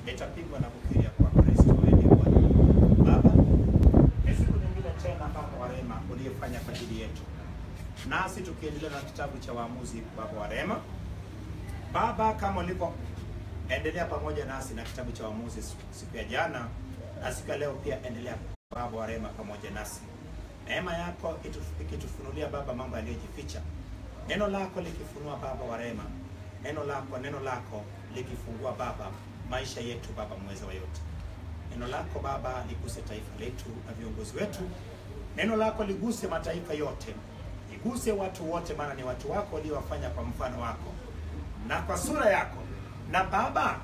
nitapigwa na kukiri ya kuwa Kristo wewe ndiye Bwana. Baba, ni siku nyingine tena Baba wa rehema uliyefanya kwa ajili yetu, nasi tukiendelea na kitabu cha Waamuzi, Baba wa rehema. Baba, kama ulivyoendelea pamoja nasi na kitabu cha Waamuzi siku ya jana na siku ya leo pia, endelea Baba wa rehema pamoja nasi, neema yako itu- ikitufunulia Baba mambo yaliyojificha, neno lako likifunua Baba wa rehema, neno lako neno lako likifungua Baba maisha yetu Baba mweza wa yote Neno lako Baba liguse taifa letu na viongozi wetu. Neno lako liguse mataifa yote, liguse watu wote, maana ni watu wako waliowafanya kwa mfano wako na kwa sura yako. Na Baba,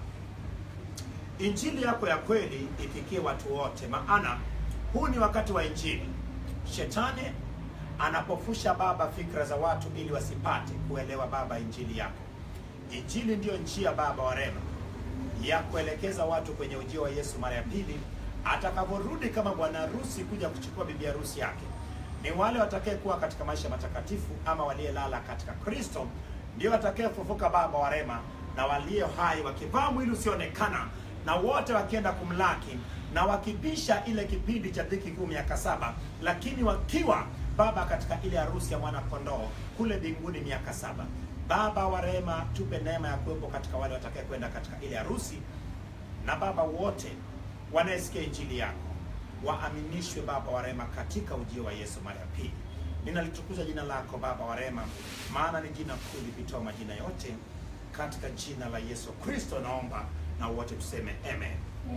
injili yako ya kweli ifikie watu wote, maana huu ni wakati wa injili. Shetani anapofusha Baba fikra za watu ili wasipate kuelewa Baba injili yako. Injili ndiyo njia Baba wa rehema ya kuelekeza watu kwenye ujio wa Yesu mara ya pili atakaporudi kama bwana harusi kuja kuchukua bibi harusi yake. Ni wale watakayekuwa katika maisha matakatifu ama waliyelala katika Kristo ndio watakayefufuka Baba wa rehema, na walio hai wakivaa mwili usioonekana, na wote wakienda kumlaki na wakibisha ile kipindi cha dhiki kuu miaka saba, lakini wakiwa Baba katika ile harusi ya mwana kondoo kule mbinguni miaka saba. Baba wa rehema, tupe neema ya kuwepo katika wale watakaye kwenda katika ile harusi, na Baba wote wanayesikia injili yako waaminishwe Baba wa rehema katika ujio wa Yesu mara ya pili. Ninalitukuza jina lako Baba wa rehema, maana ni jina kuu lipitao majina yote. Katika jina la Yesu Kristo naomba na wote tuseme amen.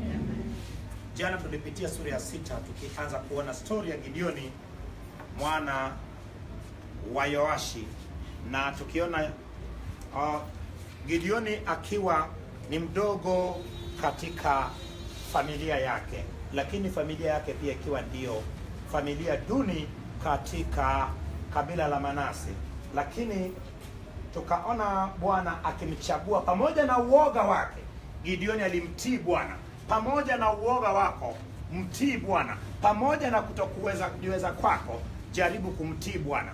Jana tulipitia sura ya sita tukianza kuona stori ya Gideoni mwana wa Yoashi na tukiona uh, Gideoni akiwa ni mdogo katika familia yake, lakini familia yake pia ikiwa ndio familia duni katika kabila la Manase, lakini tukaona Bwana akimchagua pamoja na uoga wake. Gideoni alimtii Bwana pamoja na uoga wako, mtii Bwana pamoja na kutokuweza kujiweza kwako, jaribu kumtii Bwana.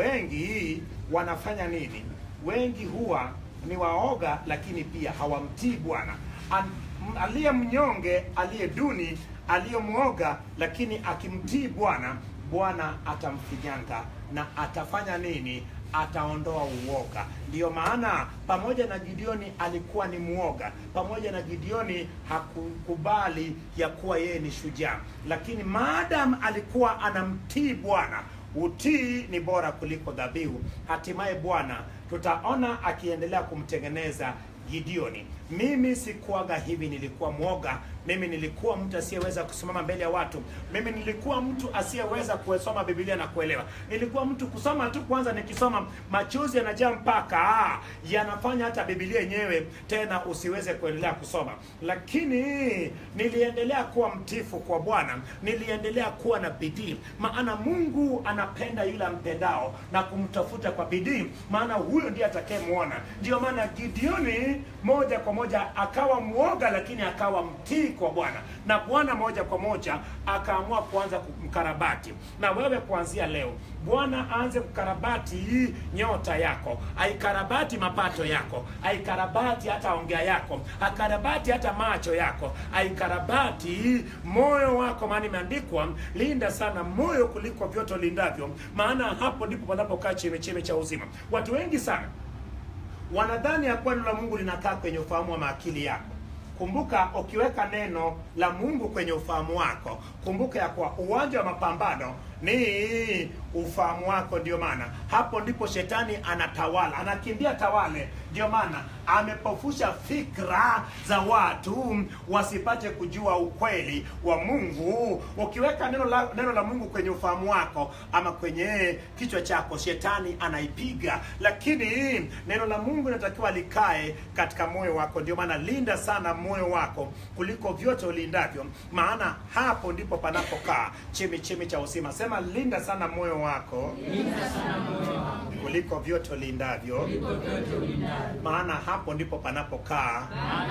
Wengi wanafanya nini? Wengi huwa ni waoga, lakini pia hawamtii Bwana. An- m- Aliye mnyonge, aliye duni, aliye mwoga, lakini akimtii Bwana, Bwana atamfinyanga na atafanya nini? Ataondoa uoga. Ndiyo maana pamoja na Gideoni alikuwa ni mwoga, pamoja na Gideoni hakukubali ya kuwa yeye ni shujaa, lakini maadam alikuwa anamtii Bwana utii ni bora kuliko dhabihu. Hatimaye Bwana tutaona akiendelea kumtengeneza Gideoni. Mimi sikuaga hivi, nilikuwa mwoga. Mimi nilikuwa mtu asiyeweza kusimama mbele ya watu. Mimi nilikuwa mtu asiyeweza kusoma Biblia na kuelewa. Nilikuwa mtu kusoma tu, kwanza nikisoma machozi yanajaa mpaka ah, yanafanya hata Biblia yenyewe tena usiweze kuendelea kusoma. Lakini niliendelea kuwa mtifu kwa Bwana, niliendelea kuwa na bidii, maana Mungu anapenda yule ampendao na kumtafuta kwa bidii, maana huyo ndiye atakayemwona. Ndio maana Gideoni moja kwa moja akawa mwoga, lakini akawa mtii kwa Bwana, na Bwana moja kwa moja akaamua kuanza kumkarabati. Na wewe kuanzia leo, Bwana aanze kukarabati hii nyota yako, aikarabati mapato yako, aikarabati hata ongea yako, akarabati hata macho yako, aikarabati moyo wako, maana imeandikwa, linda sana moyo kuliko vyote lindavyo, maana hapo ndipo panapokaa chemecheme cha uzima. Watu wengi sana wanadhani ya kuwa neno la Mungu linakaa kwenye ufahamu wa maakili yako. Kumbuka, ukiweka neno la Mungu kwenye ufahamu wako, kumbuka ya kuwa uwanja wa mapambano ni ufahamu wako. Ndio maana hapo ndipo shetani anatawala, anakimbia tawale. Ndio maana amepofusha fikra za watu wasipate kujua ukweli wa Mungu. Ukiweka neno la, neno la Mungu kwenye ufahamu wako ama kwenye kichwa chako, shetani anaipiga, lakini neno la Mungu linatakiwa likae katika moyo wako. Ndio maana linda sana moyo wako kuliko vyote ulindavyo, maana hapo ndipo panapokaa chemichemi cha uzima. Sema, linda sana moyo wako kuliko vyote ulindavyo, maana hapo ndipo panapokaa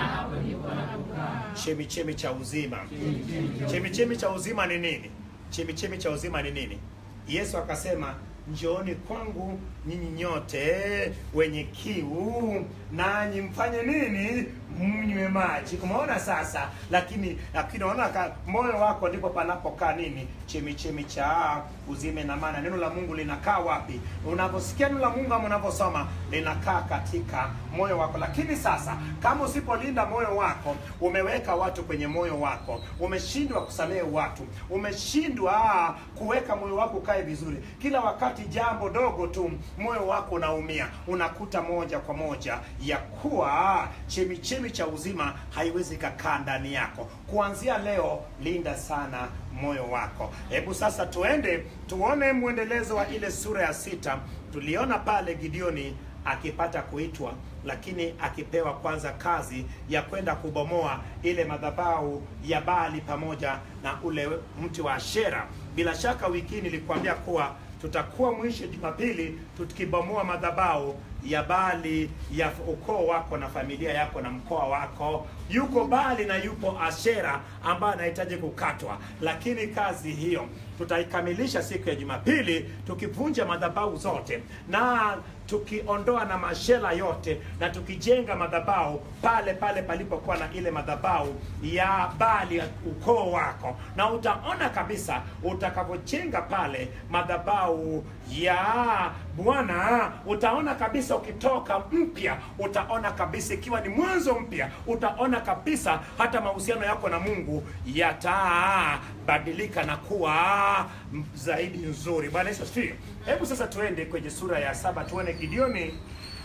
chemichemi cha uzima. Chemichemi cha uzima ni nini? Chemichemi cha uzima ni nini? Yesu akasema njooni kwangu nyinyi nyote wenye kiu, nanyi mfanye nini? Mnywe maji umeona sasa lakini lakini unaona ka- moyo wako ndipo panapokaa nini chemichemi cha uzime na maana neno la mungu linakaa wapi unaposikia neno la mungu ama unaposoma linakaa katika moyo wako lakini sasa kama usipolinda moyo wako umeweka watu kwenye moyo wako umeshindwa kusamehe watu umeshindwa ah, kuweka moyo wako ukae vizuri kila wakati jambo dogo tu moyo wako unaumia unakuta moja kwa moja ya kuwa chemichemi cha uzima haiwezi kakaa ndani yako kuanzia leo linda sana moyo wako hebu sasa tuende tuone mwendelezo wa ile sura ya sita tuliona pale gideoni akipata kuitwa lakini akipewa kwanza kazi ya kwenda kubomoa ile madhabahu ya Baali pamoja na ule mti wa Ashera. Bila shaka wiki hii nilikwambia kuwa tutakuwa mwisho Jumapili tukibomoa madhabahu ya Baali ya ukoo wako na familia yako na mkoa wako. Yuko Baali na yupo Ashera ambayo anahitaji kukatwa, lakini kazi hiyo tutaikamilisha siku ya Jumapili tukivunja madhabahu zote na tukiondoa na mashela yote na tukijenga madhabahu pale pale palipokuwa na ile madhabahu ya Baali ya ukoo wako, na utaona kabisa utakavyojenga pale madhabahu ya Bwana, utaona kabisa ukitoka mpya, utaona kabisa ikiwa ni mwanzo mpya, utaona kabisa hata mahusiano yako na Mungu yatabadilika na kuwa zaidi nzuri. Bwana Yesu asifiwe. Hebu sasa tuende kwenye sura ya saba tuone Gideoni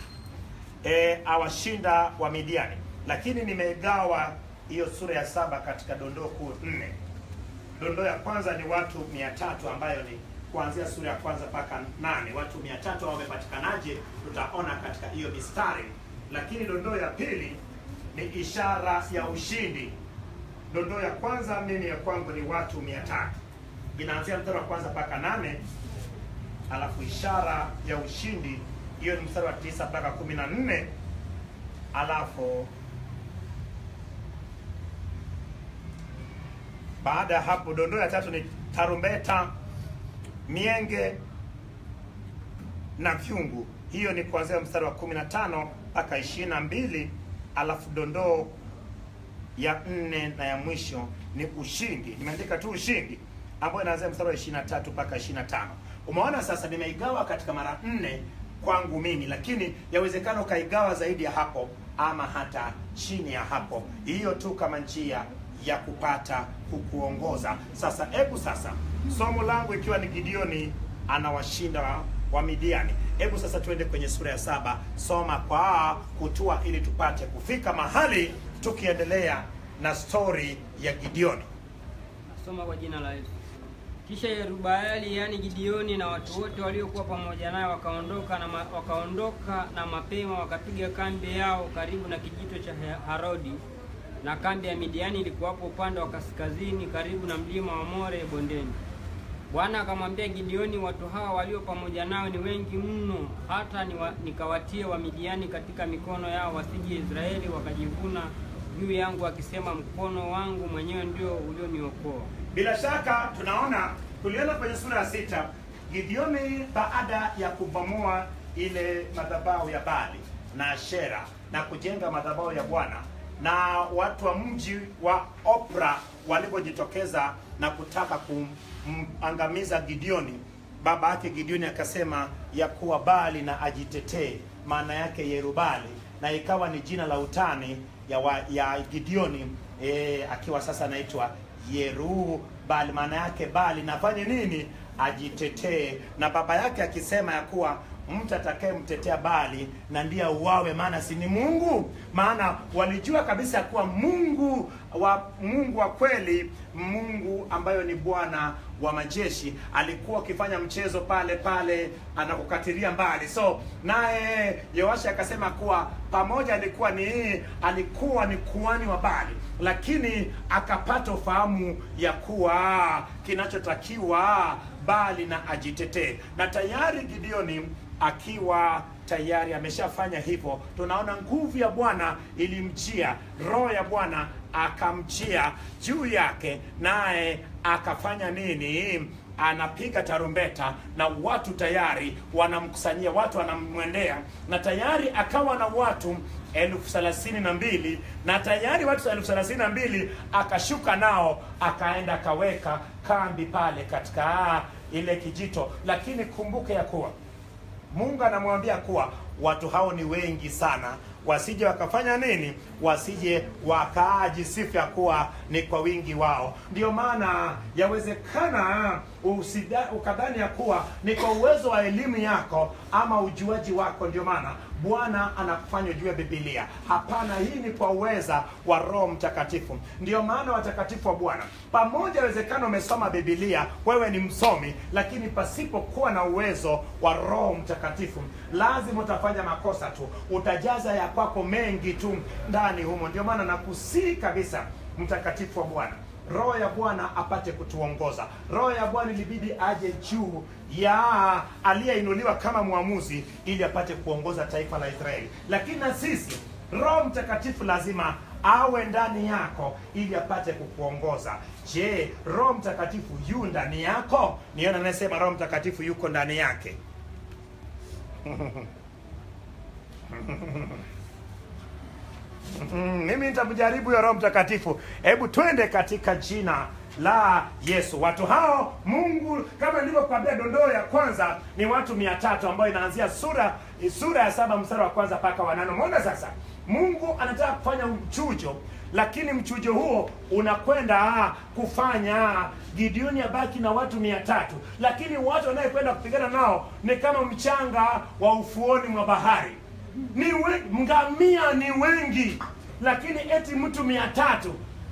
e, awashinda wa Midiani, lakini nimegawa hiyo sura ya saba katika dondoo kuu nne. Dondoo ya kwanza ni watu mia tatu ambayo ni kuanzia sura ya kwanza mpaka nane. Watu mia tatu wamepatikanaje? Tutaona katika hiyo mistari, lakini dondoo ya pili ni ishara ya ushindi. Dondoo ya kwanza mimi ya kwangu ni watu mia tatu inaanzia mstari wa kwanza mpaka nane alafu ishara ya ushindi hiyo ni mstari wa tisa mpaka kumi na nne alafu baada ya hapo dondoo ya tatu ni tarumbeta mienge na vyungu hiyo ni kuanzia mstari wa kumi na tano mpaka ishirini na mbili alafu dondoo ya nne na ya mwisho ni ushindi nimeandika tu ushindi ambayo inaanzia mstari wa 23 mpaka 25 umeona sasa nimeigawa katika mara nne kwangu mimi lakini yawezekana ukaigawa zaidi ya hapo ama hata chini ya hapo hiyo tu kama njia ya kupata kukuongoza sasa hebu sasa somo langu ikiwa ni gideoni anawashinda wa, wa midiani hebu sasa tuende kwenye sura ya saba soma kwa kutua ili tupate kufika mahali tukiendelea na stori ya gideoni Nasoma kwa jina la Yesu. Kisha Yerubaali yaani Gideoni na watu wote waliokuwa pamoja naye wakaondoka na ma, wakaondoka na mapema wakapiga kambi yao karibu na kijito cha He- Harodi, na kambi ya Midiani ilikuwapo upande wa kaskazini karibu na mlima wa More bondeni. Bwana akamwambia Gideoni, watu hawa walio pamoja nao ni wengi mno, hata niwa, nikawatie Wamidiani katika mikono yao, wasije Israeli wakajivuna juu yangu, akisema, mkono wangu mwenyewe ndio ulioniokoa. Bila shaka tunaona tuliona kwenye sura ya sita Gideoni baada ya kubomoa ile madhabahu ya Bali na Ashera na kujenga madhabahu ya Bwana na watu wa mji wa Opra walipojitokeza na kutaka kumangamiza Gideoni, baba yake Gideoni akasema ya kuwa Bali na ajitetee, maana yake Yerubali, na ikawa ni jina la utani ya, wa, ya Gideoni e, akiwa sasa anaitwa Yeru Bali, maana yake Bali nafanye nini? Ajitetee, na baba yake akisema ya kuwa mtu atakayemtetea Bali na ndiye auawe, maana si ni Mungu. Maana walijua kabisa ya kuwa Mungu wa Mungu wa kweli, Mungu ambayo ni Bwana wa majeshi, alikuwa akifanya mchezo pale pale anakukatilia mbali. So naye Yoashi akasema kuwa pamoja alikuwa ni alikuwa ni kuhani wa Bali, lakini akapata ufahamu ya kuwa kinachotakiwa Bali na ajitetee, na tayari Gideoni akiwa tayari ameshafanya hivyo, tunaona nguvu ya Bwana ilimjia, roho ya Bwana akamjia juu yake, naye akafanya nini? Anapiga tarumbeta na watu tayari wanamkusanyia, watu wanamwendea, na tayari akawa na watu elfu thelathini na mbili na tayari watu elfu thelathini na mbili akashuka nao akaenda akaweka kambi pale katika ah, ile kijito lakini kumbuke ya kuwa mungu anamwambia kuwa watu hao ni wengi sana wasije wakafanya nini wasije wakaajisifu ya kuwa ni kwa wingi wao ndio maana yawezekana usida- ukadhani ya kuwa ni kwa uwezo wa elimu yako ama ujuaji wako ndio maana bwana anakufanya ujue bibilia hapana hii ni kwa uweza wa roho mtakatifu ndio maana watakatifu wa bwana pamoja awezekana umesoma bibilia wewe ni msomi lakini pasipokuwa na uwezo wa roho mtakatifu lazima utafanya makosa tu utajaza ya kwako mengi tu ndani humo ndio maana nakusii kabisa mtakatifu wa bwana roho ya bwana apate kutuongoza roho ya bwana ilibidi aje juu ya aliyeinuliwa kama mwamuzi ili apate kuongoza taifa la israeli lakini na sisi roho mtakatifu lazima awe ndani yako ili apate kukuongoza je roho mtakatifu yu ndani yako niona anayesema roho mtakatifu yuko ndani yake Mm, mimi nitamjaribu huyo roho mtakatifu hebu twende katika jina la yesu watu hao mungu kama nilivyokuambia dondoo ya kwanza ni watu mia tatu ambayo inaanzia sura sura ya saba mstari wa kwanza mpaka wanane umeona sasa mungu anataka kufanya mchujo lakini mchujo huo unakwenda ah, kufanya gideoni abaki na watu mia tatu lakini watu wanayekwenda kupigana nao ni kama mchanga wa ufuoni mwa bahari ni we, ngamia ni wengi lakini eti mtu mia tatu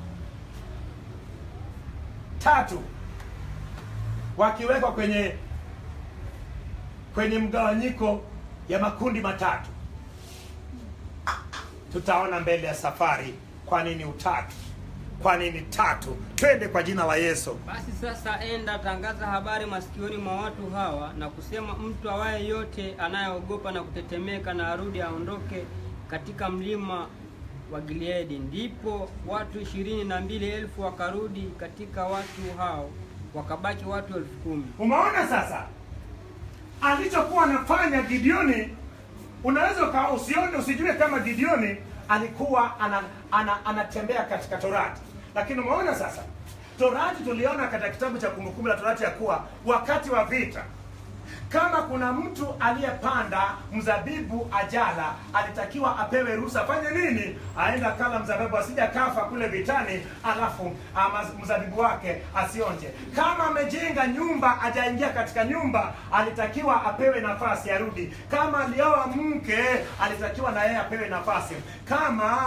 tatu wakiwekwa kwenye kwenye mgawanyiko ya makundi matatu tutaona mbele ya safari kwa nini utatu kwa nini tatu twende kwa jina la yesu Basi sasa enda tangaza habari masikioni mwa watu hawa na kusema, mtu awaye yote anayeogopa na kutetemeka na arudi aondoke katika mlima wa Gileadi. Ndipo watu ishirini na mbili elfu wakarudi katika watu hao, wakabaki watu elfu kumi. umeona sasa alichokuwa anafanya gideoni unaweza uka- usione usijue kama gideoni alikuwa ana, ana, anatembea katika torati lakini umeona sasa torati tuliona katika kitabu cha kumbukumbu la torati ya kuwa wakati wa vita kama kuna mtu aliyepanda mzabibu ajala alitakiwa apewe ruhusa afanye nini aenda kala mzabibu asija kafa kule vitani alafu ama mzabibu wake asionje kama amejenga nyumba ajaingia katika nyumba alitakiwa apewe nafasi arudi kama alioa mke alitakiwa na yeye apewe nafasi kama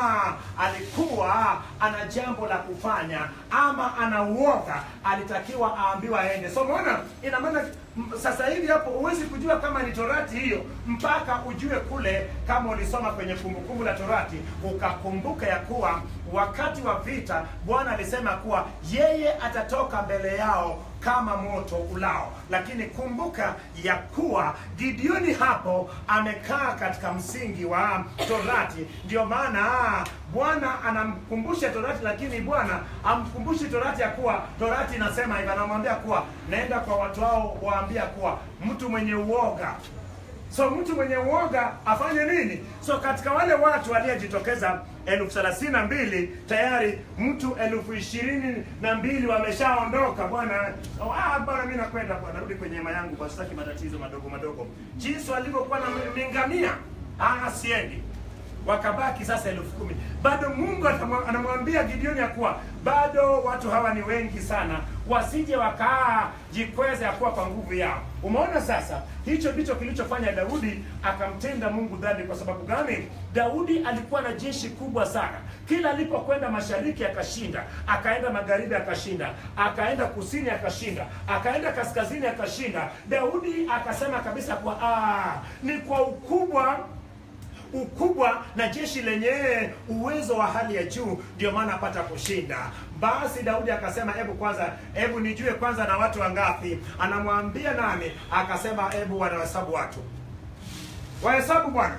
alikuwa ana jambo la kufanya ama ana uoga alitakiwa aambiwa aende so umeona ina maana m- sasa hivi hapo huwezi kujua kama ni torati hiyo mpaka ujue kule kama ulisoma kwenye kumbukumbu la torati ukakumbuka ya kuwa wakati wa vita bwana alisema kuwa yeye atatoka mbele yao kama moto ulao lakini kumbuka ya kuwa gideoni hapo amekaa katika msingi wa torati ndio maana bwana anamkumbusha torati lakini bwana amkumbushi torati ya kuwa torati inasema hivi anamwambia kuwa naenda kwa watu hao waambia kuwa mtu mwenye uoga so mtu mwenye uoga afanye nini so katika wale watu waliyejitokeza elfu thelathini na mbili tayari mtu elfu ishirini na mbili wameshaondoka bwana oh, ah, bwana mi nakwenda bwana rudi kwenye hema yangu kwa sitaki matatizo madogo madogo jinsi walivyokuwa na mingamia ah, siendi wakabaki sasa elfu kumi bado mungu atamwa- anamwambia gideoni ya kuwa bado watu hawa ni wengi sana wasije wakajikweza ya kuwa kwa nguvu yao umeona sasa hicho ndicho kilichofanya daudi akamtenda mungu dhambi kwa sababu gani daudi alikuwa na jeshi kubwa sana kila alipokwenda mashariki akashinda akaenda magharibi akashinda akaenda kusini akashinda akaenda kaskazini akashinda daudi akasema kabisa kwa ah, ni kwa ukubwa ukubwa na jeshi lenye uwezo wa hali ya juu ndio maana apata kushinda basi daudi akasema hebu kwanza hebu nijue kwanza na watu wangapi anamwambia nani akasema hebu wanahesabu watu wahesabu bwana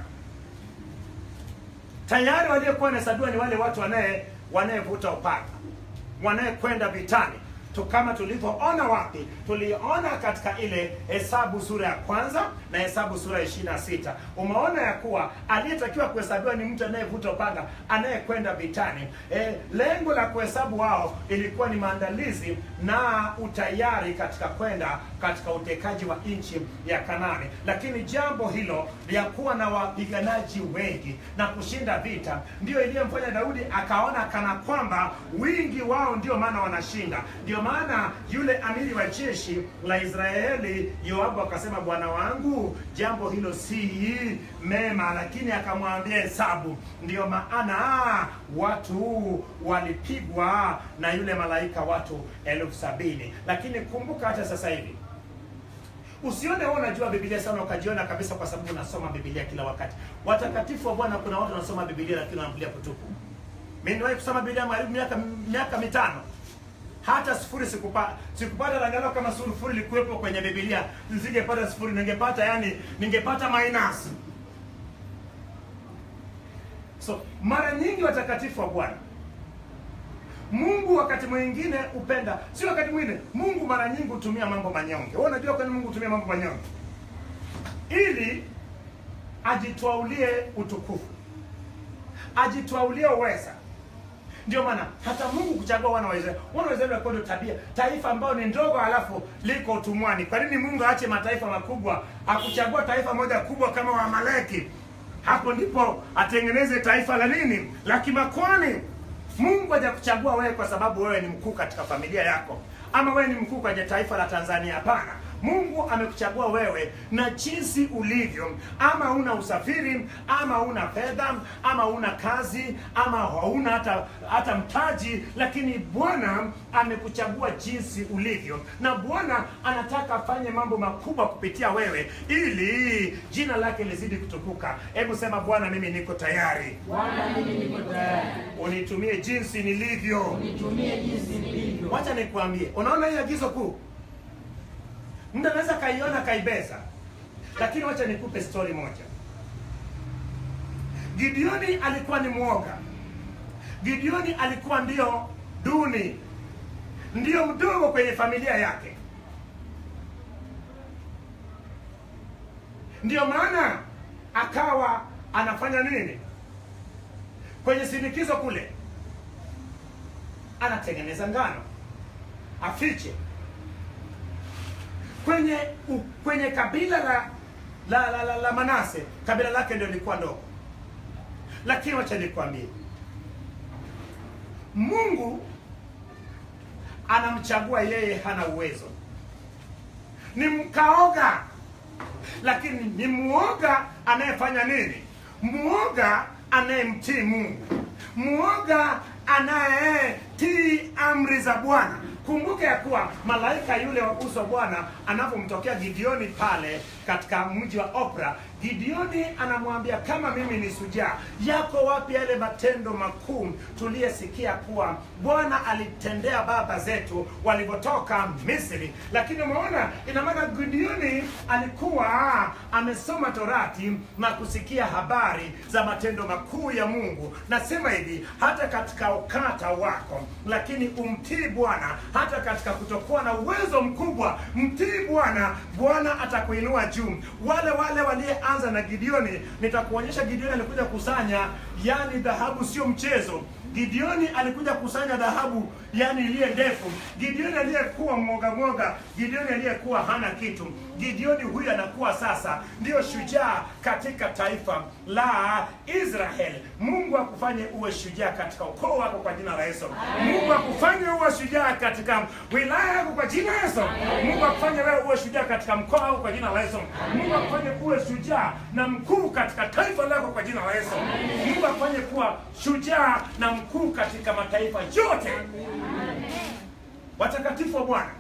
tayari waliokuwa wanahesabiwa ni wale watu wanaye wanayevuta upanga wanayekwenda vitani tu kama tulivyoona wapi tuliona katika ile hesabu sura ya kwanza na hesabu sura ya ishirini na sita umeona ya kuwa aliyetakiwa kuhesabiwa ni mtu anayevuta upanga anayekwenda vitani e, lengo la kuhesabu wao ilikuwa ni maandalizi na utayari katika kwenda katika utekaji wa nchi ya kanani lakini jambo hilo ya kuwa na wapiganaji wengi na kushinda vita ndio iliyomfanya daudi akaona kana kwamba wingi wao ndio maana wanashinda ndio maana yule amiri wa jeshi la israeli yoabu akasema bwana wangu jambo hilo si mema lakini akamwambia hesabu ndio maana watu walipigwa na yule malaika watu elfu sabini lakini kumbuka hata sasa hivi usione wewe unajua biblia sana ukajiona kabisa kwa sababu unasoma biblia kila wakati watakatifu wa bwana kuna watu wanasoma biblia lakini wanaambulia kutupu mi niwahi kusoma biblia karibu miaka miaka mitano hata sifuri sikupata sikupata angalau kama sifuri ilikuwepo kwenye biblia nisingepata sifuri ningepata yani ningepata minus so mara nyingi watakatifu wa bwana mungu wakati mwingine upenda si wakati mwingine mungu mara nyingi hutumia mambo manyonge wewe unajua kwani mungu hutumia mambo manyonge ili ajitwaulie utukufu ajitwaulie uweza ndio maana hata mungu kuchagua wana wa israeli wana wa israeli walikuwa ndio tabia taifa ambayo ni ndogo halafu liko utumwani kwa nini mungu aache mataifa makubwa akuchagua taifa moja kubwa kama waamaleki hapo ndipo atengeneze taifa la nini la kimakwani mungu hajakuchagua wewe kwa sababu wewe ni mkuu katika familia yako ama wewe ni mkuu kwenye taifa la tanzania hapana mungu amekuchagua wewe na jinsi ulivyo ama una usafiri ama una fedha ama una kazi ama hauna hata hata mtaji lakini bwana amekuchagua jinsi ulivyo na bwana anataka afanye mambo makubwa kupitia wewe ili jina lake lizidi kutukuka hebu sema bwana mimi niko tayari Bwana, mimi niko tayari, unitumie jinsi nilivyo nitumie jinsi nilivyo. wacha nikuambie unaona hii agizo kuu mtu anaweza kaiona kaibeza lakini wacha nikupe stori moja gideoni alikuwa ni mwoga gideoni alikuwa ndio duni ndio mdogo kwenye familia yake ndio maana akawa anafanya nini kwenye sindikizo kule anatengeneza ngano afiche kwenye u, kwenye kabila la la, la, la, la manase kabila lake ndio lilikuwa ndogo lakini wacha nikwambie mungu anamchagua yeye hana uwezo ni mkaoga lakini ni muoga anayefanya nini muoga anayemtii mungu muoga anayetii amri za bwana kumbuke ya kuwa malaika yule wa uso wa bwana anapomtokea gideoni pale katika mji wa opra gideoni anamwambia kama mimi ni sujaa yako wapi yale matendo makuu tuliyesikia kuwa bwana alitendea baba zetu walivyotoka misri lakini umeona ina maana gideoni alikuwa amesoma torati na kusikia habari za matendo makuu ya mungu nasema hivi hata katika ukata wako lakini umtii bwana hata katika kutokuwa na uwezo mkubwa mtii bwana bwana atakuinua juu wale wale waliyeanza na gideoni nitakuonyesha gideoni alikuja kusanya yani dhahabu sio mchezo gideoni alikuja kusanya dhahabu yani iliye ndefu gideoni aliyekuwa mwoga mwoga gideoni aliyekuwa hana kitu gideoni huyu anakuwa sasa ndiyo shujaa katika taifa la israel mungu akufanye uwe shujaa katika ukoo wako kwa jina la yesu mungu akufanye uwe shujaa katika wilaya yako kwa jina la yesu mungu akufanye wewe uwe shujaa katika mkoa wako kwa jina la yesu mungu akufanye uwe shujaa na mkuu katika taifa lako kwa jina la yesu mungu akufanye kuwa shujaa na mkuu katika mataifa yote watakatifu wa bwana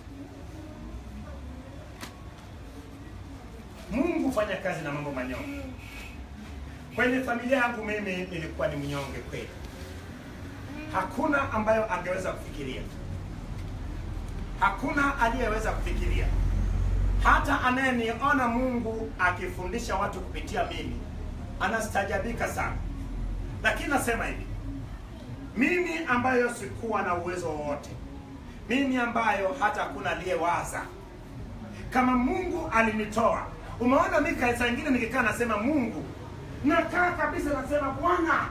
mungu fanya kazi na mambo manyonge kwenye familia yangu mimi nilikuwa ni mnyonge kweli hakuna ambayo angeweza kufikiria hakuna aliyeweza kufikiria hata anayeniona mungu akifundisha watu kupitia mimi anastajabika sana lakini nasema hivi mimi ambayo sikuwa na uwezo wowote mimi ambayo hata hakuna aliyewaza kama mungu alinitoa umeona mika saa ingine nikikaa nasema mungu nakaa kabisa nasema bwana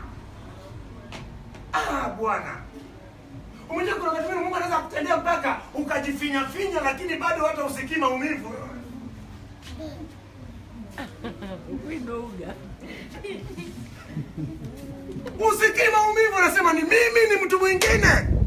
ah bwana umejua kuna wakati mwingine mungu anaweza kutendea mpaka ukajifinyafinya lakini bado hata usikii maumivu Kuidouga. usikii maumivu anasema ni mimi ni mtu mwingine